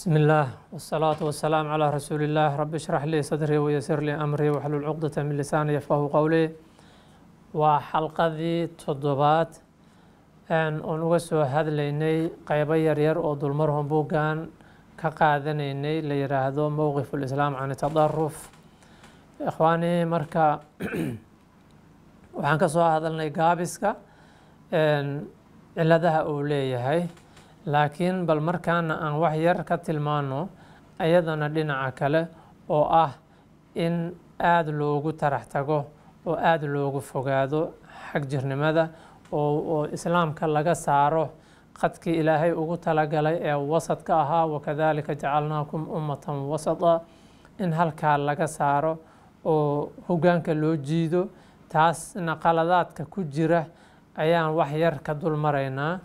بسم الله والصلاة والسلام على رسول الله رب اشرح لي صدري ويسر لي أمري واحلل عقدة من لساني يفقه قولي waa xalqadii toddobaad oon uga soo hadlaynay qeybo yaryar oo dulmarhon buuggan ka qaadanaynay la yiraahdo mowqif ulislaam can tadaruf ikhwaanii marka waxaan ka soo hadalnay gaabiska ciladaha uu leeyahay laakiin bal markaana aan wax yar ka tilmaano ayadana dhinaca kale oo ah in aada loogu tarax tago oo aada loogu fogaado xag jirnimada oo islaamka laga saaro qadkii ilaahay ugu talagalay ee wasadka ahaa wakadalika jacalnaakum ummatan wasata in halkaa laga saaro oo hoggaanka loo jiido taasna qaladaadka ku jira ayaan wax yar ka dul maraynaa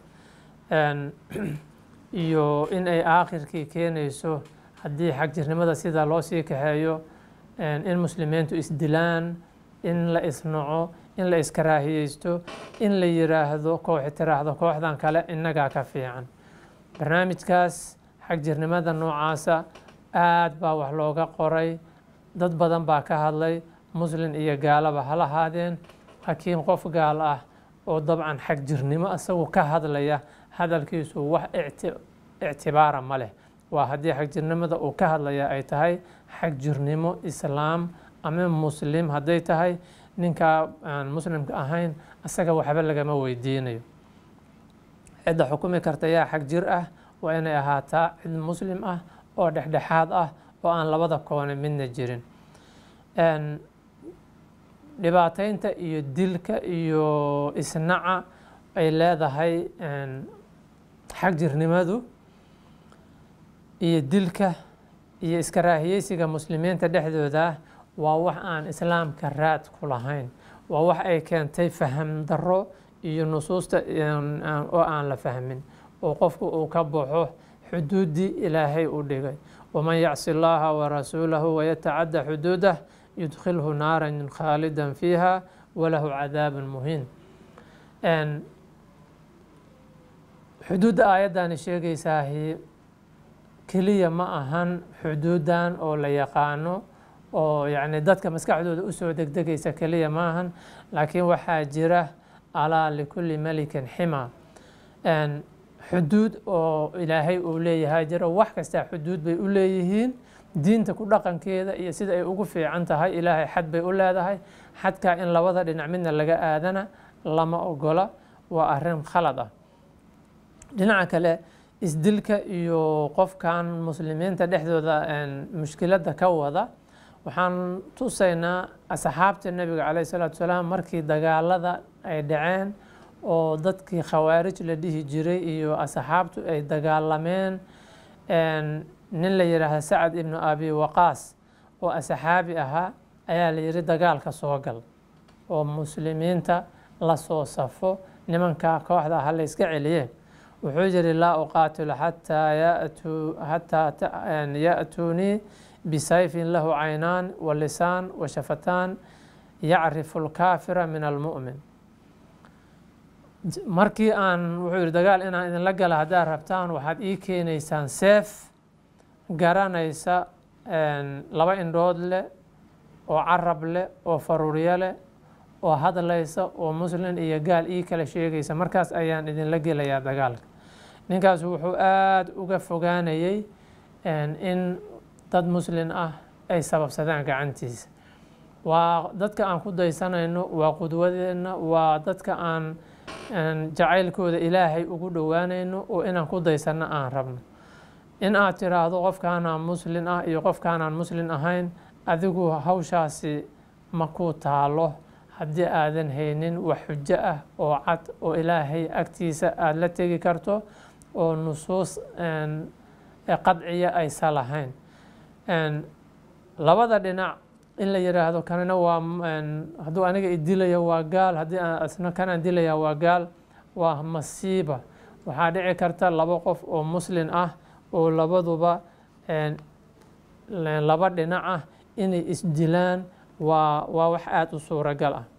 iyo in ay aakhirkii keenayso haddii xag jirnimada sida loo sii kaxeeyo in muslimiintu isdilaan in la isnaco in la iskaraahiyeysto in la yiraahdo kooxi tiraahdo kooxdan kale innagaa ka fiican barnaamijkaas xag jirnimada noocaasa aad baa wax looga qoray dad badan baa ka hadlay muslin iyo gaalaba ha lahaadeen laakiin qof gaal ah oo dabcan xag jirnimo isagu ka hadlaya hadalkiisu wax ictibaara ma leh waa haddii xag jirnimada uu ka hadlaya ay tahay xag jirnimo islaam ama muslim hadday tahay ninkaa aan muslimka ahayn isaga waxba lagama weydiinayo cidda xukumi karta yaa xag jir ah waa inay ahaataa cid muslim ah oo dhexdhexaad ah oo aan labada koone midna jirin dhibaateynta iyo dilka iyo isnaca ay leedahay xag jirnimadu iyo dilka iyo iskaraahiyeysiga muslimiinta dhexdooda waa wax aan islaamka raad ku lahayn waa wax ay keentay faham darro iyo nusuusta oo aan la fahmin oo qofku uu ka baxo xuduuddii ilaahay u dhigay waman yacsi llaha warasuulahu wayatacadda xuduudah yudkhilhu naaran khaalidan fiiha walahu cadaabun muhiin xuduudda aayaddani sheegaysaahi keliya ma ahan xuduuddan oo la yaqaano oo yacni dadka maskaxdooda usoo degdegaysa keliya maahan laakiin waxaa jira alaa likulli melikin xima xuduud oo ilaahay uu leeyahay jiro wax kastaa xuduud bay u leeyihiin diinta ku dhaqankeeda iyo sida ay ugu fiican tahay ilaahay xad bay u leedahay xadkaa in labada dhinac midna laga aadana lama ogola waa arrin khalad ah dhinaca kale isdilka iyo qofkan muslimiinta dhexdooda mushkiladda ka wada waxaan tusaynaa asxaabta nebiga caleyh isalaatu wasalaam markii dagaalada ay dhaceen oo dadkii khawaarij la dhihi jiray iyo asxaabtu ay dagaalameen nin la yidhaahda sacad ibnu abi waqaas oo asxaabi ahaa ayaa la yidhi dagaalka soo gal oo muslimiinta la soo safo nimanka kooxda ha la yska celiye wuxuu yidhi laa uqaatilu xataa yatuu xataa ya'tuunii bisayfin lahu caynaan wa lisaan wa shafataan yacrifu lkaafira min almu'min markii aan wuxuu yihi dagaal inaan idinla gala haddaad rabtaan waxaad ii keenaysaan seef garanaysa laba indhood leh oo carab leh oo faruuryo leh oo hadlaysa oo muslin iyo gaal ii kala sheegaysa markaas ayaan idinla gelayaa dagaalka ninkaas wuxuu aada uga fogaanayay in dad muslin ah ay sababsadaan gacantiisa waa dadka aan ku daysanayno waa qudwadeenna waa dadka aan jacaylkooda ilaahay ugu dhowaanayno oo inaan ku daysanno aan rabno in aad tiraahdo qofkaanaan muslin ah iyo qofkaanaan muslin ahayn adigu hawshaasi ma ku taalo haddii aadan haynin wax xujo ah oo cad oo ilaahay agtiisa aada la tegi karto oo nusuus qadciya aysa lahayn labada dhinac in la yiraahdo kanina waa hadduu aniga idilaya waa gaal haddii isna kanaan dilaya waa gaal waa masiiba waxaa dhici karta laba qof oo muslin ah oo labaduba laba dhinac ah inay isdilaan waa waa wax aada u suuragal ah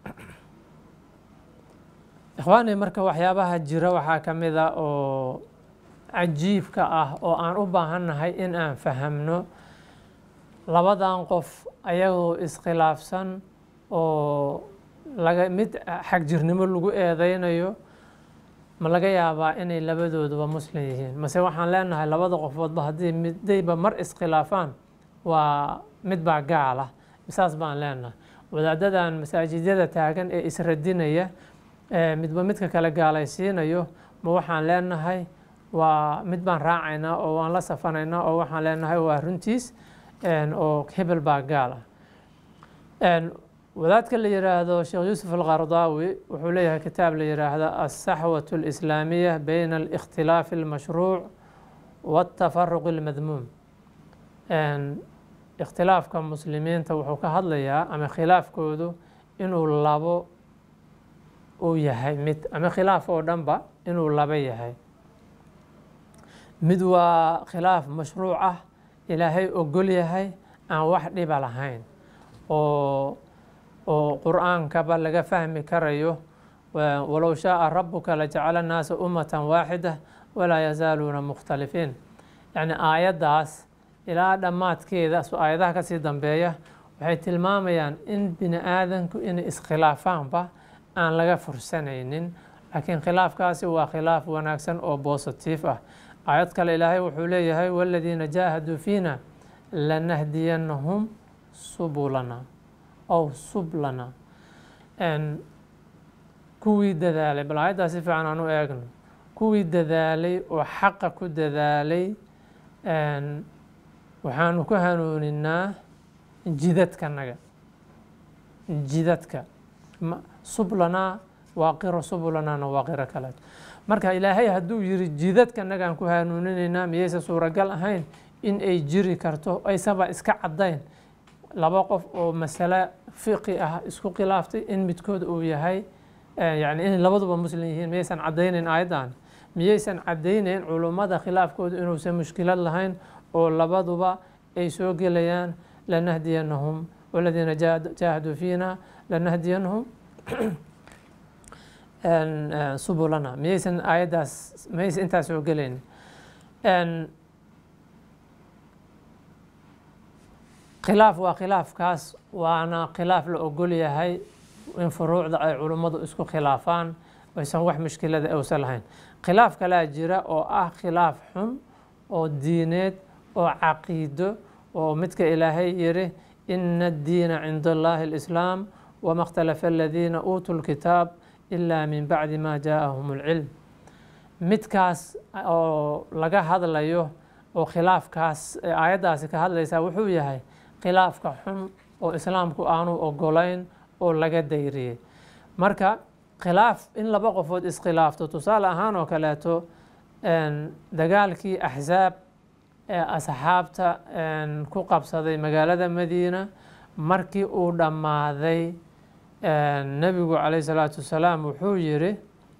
ikhwaani marka waxyaabaha jira waxaa ka mid a oo cajiibka ah oo aan u baahannahay in aan fahamno labadan qof ayagoo iskhilaafsan oo laga mid xagjirnimo lagu eedeynayo ma laga yaabaa inay labadooduba muslim yihiin mase waxaan leenahay labada qofoodba haddii midayba mar iskhilaafaan waa mid baa gaal ah saas baan leenahay wadaadadan masaajidyada taagan ee isradinaya midba midka kale gaalaysiinayo ma waxaan leenahay waa mid baan raacaynaa oo waan la safanaynaa oo waxaan leenahay waa runtiis oo hebel baa gaal ah wadaadka la yiraahdo sheekh yuusuf alqardaawi wuxuu leeyahay kitaab la yiraahdo alsaxwat alislaamiya bayna alikhtilaafi almashruuc waatafaruq almadmuum ikhtilaafka muslimiinta wuxuu ka hadlayaa ama khilaafkoodu inuu labo uu yahay mid ama khilaaf oo dhanba inuu laba yahay mid waa khilaaf mashruuc ah ilaahay ogol yahay aan wax dhiba lahayn oo oo qur-aankaba laga fahmi karayo walow shaaa rabuka lajacala annaasa ummatan waaxida walaa yazaaluuna mukhtalifiin yacni aayaddaas ilaa dhammaadkeeda aayadaha kasii dambeeya waxay tilmaamayaan in bini aadanku inay iskhilaafaanba aan laga fursanaynin laakiin khilaafkaasi waa khilaaf wanaagsan oo bositiif ah aayad kale ilaahay wuxuu leeyahay waladiina jaahaduu fiina lanahdiyannahum subulana ow sublana kuwii dadaalay bal aayaddaas si fiican aan u eegno kuwii dadaalay oo xaqa ku dadaalay waxaanu ku hanuuninaa jidadkanaga jidadka sublanaa waa qiro subulanaana waa qiro kale marka ilaahay hadduu yiri jidadkanagaan ku hanuuninaynaa miyaysa suuragal ahayn in ay jiri karto aysaba iska caddayn laba qof oo masale fiqi ah isku khilaaftay in midkood uu yahay yani inay labaduba muslim yihiin miyaysan caddaynayn aayaddan miyaysan caddaynayn culummada khilaafkoodu inuusan mushkilad lahayn oo labaduba ay soo gelayaan lanahdiyannahum waladiina jaahaduu fiina lanahdiyannahum subulana miyaysan aayaddaas miyaysan intaas soo gelayn khilaaf waa khilaafkaas waana khilaaf la ogol yahay in furuucda ay culummadu isku khilaafaan aysan wax mushkilada awsan lahayn khilaaf kalaa jira oo ah khilaaf xun oo diineed oo caqiido oo midka ilaahay yiri ina addiina cinda allahi alislaam wama ikhtalafa aladiina uutuu lkitaab ilaa min bacdi ma jaaahum alcilm midkaas oo laga hadlayo oo khilaafkaas aayaddaasi ka hadlaysaa wuxuu yahay khilaafka xun oo islaamku aanu ogolayn oo laga dayriyey marka khilaaf in laba qofood iskhilaafto tusaale ahaan oo kaleeto dagaalkii axsaab ee asxaabta ku qabsaday magaalada madiina markii uu dhammaaday nebigu calayh salaatu wasalaam wuxuu yiri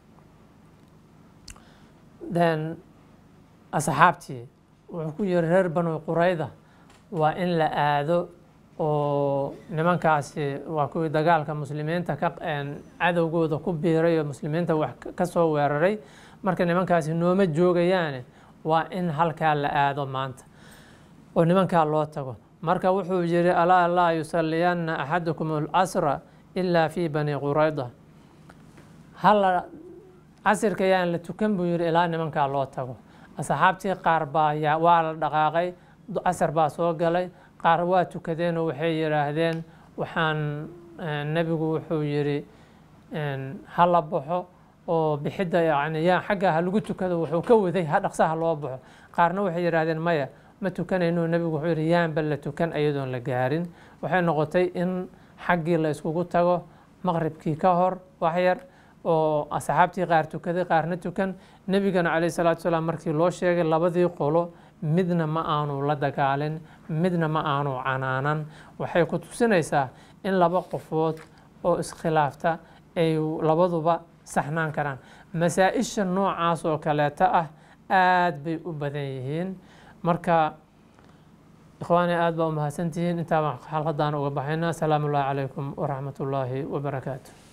asxaabtii wuxuu ku yiri reer banu qurayda waa in la aado oo nimankaasi waa kuwii dagaalka muslimiinta ka cadowgooda ku biiray oo muslimiinta wax ka soo weeraray marka nimankaasi nooma joogayaane waa in halkaa la aado maanta oo nimankaa loo tago marka wuxuu yiri alaa laa yusalliyanna axadukum alcasra ilaa fi bani qurayda hala casirka yaan la tukan buu yiri ilaa nimankaa loo tago asxaabtii qaar baa waa la dhaqaaqay casar baa soo galay qaar waa tukadeen oo waxay yidhaahdeen waxaan nebigu wuxuu yiri ha la baxo oo bixidda yani yaa xagga ha lagu tukado wuxuu ka waday ha dhaqsaha loo baxo qaarna waxay yidhaahdeen maya ma tukanayno nebigu wuxuu yidhi yaanba la tukan iyadoon la gaarin waxay noqotay in xaggii la iskugu tago maqribkii ka hor waxyar oo asxaabtii qaar tukaday qaarna tukan nebigana calayh salaatu salaam markii loo sheegay labadii qolo midna ma aanu la dagaalin midna ma aanu canaanan waxay ku tusinaysaa in laba qofood oo iskhilaafta ay labaduba saxnaan karaan masaa-isha noocaas oo kaleeta ah aad bay u badan yihiin marka ikhwaani aad baa u mahadsantihiin intaa baan xalqadaan uga baxayna asalaamu ullahi calaykum waraxmat ullaahi wabarakaatu